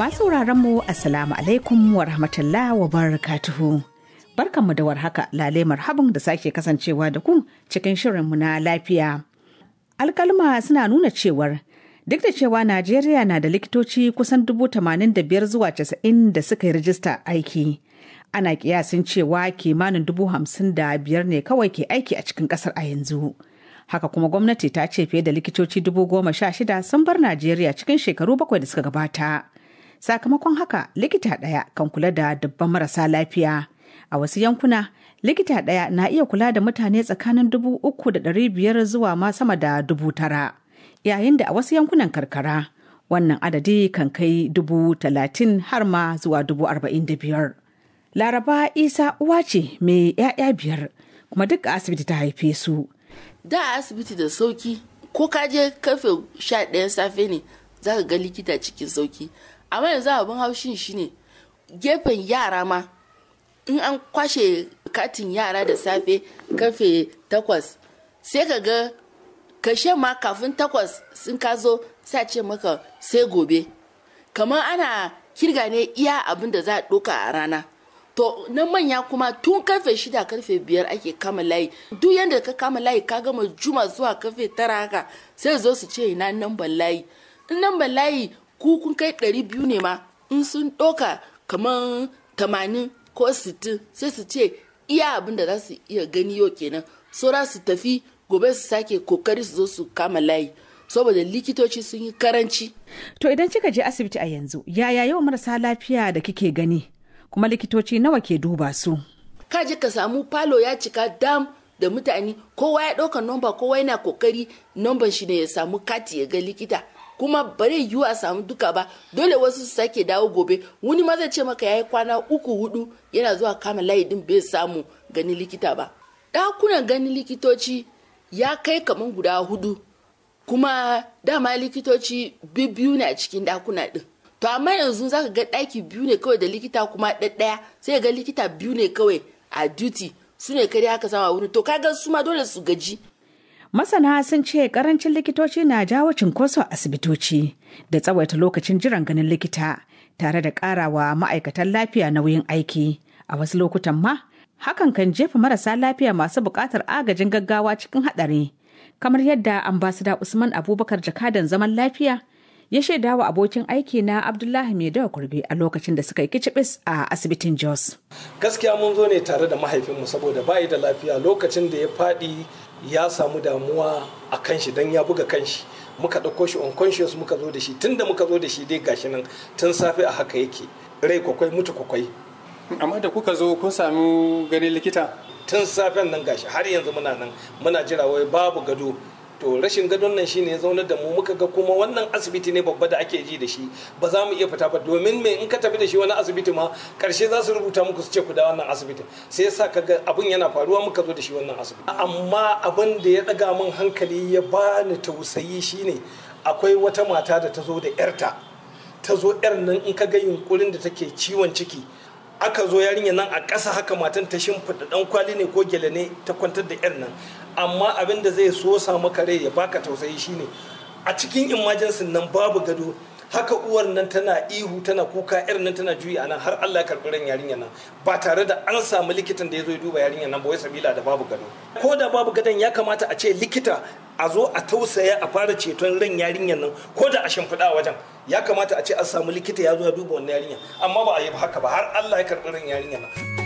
Masu mu Assalamu alaikum wa rahmatullah wa barakatuhu. Barkanmu da warhaka lale marhaban da sake kasancewa da ku cikin shirinmu na lafiya. Alkalma suna nuna cewar duk da cewa Najeriya na da likitoci kusan dubu tamanin da biyar zuwa casa'in da suka yi rijista aiki. Ana kiyasin cewa kimanin dubu hamsin da biyar ne kawai ke aiki a cikin kasar a yanzu. Haka kuma gwamnati ta ce fiye da likitoci dubu goma sha shida sun bar Najeriya cikin shekaru bakwai da suka gabata. Sakamakon haka likita ɗaya kan kula da dubban marasa lafiya. A wasu yankuna likita ɗaya na iya kula da mutane tsakanin dubu uku da ɗari biyar zuwa ma sama da dubu tara. Yayin da a wasu yankunan karkara wannan adadi kan kai dubu talatin har ma zuwa dubu arba'in da biyar. Laraba Isa uwa ce mai 'ya'ya biyar kuma duk a asibiti ta haife su. Da asibiti da sauki ko ka je karfe sha ɗayan safe ne za ka ga likita cikin sauki. Amma yanzu abin haushin shine gefen yara ma in an kwashe katin yara da safe karfe takwas sai ka ga kashe ma kafin takwas sun ka zo sai ce maka sai gobe kamar ana kirga ne iya abin da za a ɗoka a rana to na manya kuma tun karfe shida karfe biyar ake kama layi duk yadda ka kama layi ka gama juma zuwa karfe tara haka sai zo su ce ina namban layi in namban layi ku kun kai ɗari biyu ne ma in sun ɗoka kamar tamanin ko sittin sai su ce iya abin da za su iya gani yau kenan saura su tafi gobe su sake kokari su zo su kama layi saboda likitoci sun yi karanci To idan kika je asibiti a yanzu yaya yawan marasa lafiya da kike gani kuma likitoci nawa ke duba su? ka je ka samu falo ya cika dam da mutane kowa ya ɗauka nomba kowa yana kokari nomban shi ne ya samu kati ya ga likita kuma bare yiwu a samu duka ba dole wasu su sake dawo gobe wani ma zai ce maka yayi kwana uku hudu yana zuwa kama layi din bai samu ganin likita ba ɗakunan ganin likitoci ya kai kaman guda hudu kuma dama likitoci biyu ne a cikin ɗakuna ɗin to amma yanzu zaka ga ɗaki biyu ne kawai da likita kuma ɗaɗɗaya sai ga likita biyu ne kawai a duty su ne kare aka sama wurin to kaga su ma dole su gaji Masana sun ce karancin likitoci na jawo cinkoso a asibitoci da tsawaita lokacin jiran ganin likita tare da karawa ma'aikatan lafiya nauyin aiki. A wasu lokutan ma, hakan kan jefa marasa lafiya masu buƙatar agajin gaggawa cikin haɗari. Kamar yadda ambasada Usman Abubakar jakadan zaman lafiya ya shaida wa abokin aiki na Abdullahi Maidawa Kurbe a lokacin da suka yi kicibis a asibitin Jos. gaskiya mun zo ne tare da mahaifinmu saboda bayi da lafiya lokacin da ya faɗi ya samu damuwa a kan shi don ya buga kan shi muka ɗauko shi unconscious muka zo da shi tun da muka zo da shi dai gashi nan tun safe a haka yake rai kwakwai mutu kwakwai amma da kuka zo kun sami ganin likita tun safen nan gashi har yanzu muna nan muna jira wai babu gado to rashin gadon nan shine ya zaunar da mu muka ga kuma wannan asibiti ne babba da ake ji da shi ba za mu iya fita ba domin me in ka tafi da shi wani asibiti ma karshe za su rubuta muku su ce ku da wannan asibitin sai yasa kaga abun yana faruwa muka zo da shi wannan asibiti amma abin da ya daga min hankali ya bani tausayi shine akwai wata mata da ta zo da yarta ta zo yar nan in ka ga yunkurin da take ciwon ciki aka zo yarinya nan a ƙasa haka matan ta shimfiɗa ɗan kwali ne ko gyale ne ta kwantar da yar nan amma abin da zai so sa maka rai ya baka tausayi shine a cikin emergency nan babu gado haka uwar nan tana ihu tana kuka yar nan tana juyi a nan har Allah ya karɓi ran yarinya nan ba tare da an samu likitan da ya zo ya duba yarinya nan ba wai sabila da babu gado ko da babu gadon ya kamata a ce likita a zo a tausaya a fara ceton ran yarinyar nan ko da a shimfiɗa a wajen ya kamata a ce an samu likita ya zo ya duba wannan yarinya amma ba a yi haka ba har Allah ya karɓi ran yarinyar nan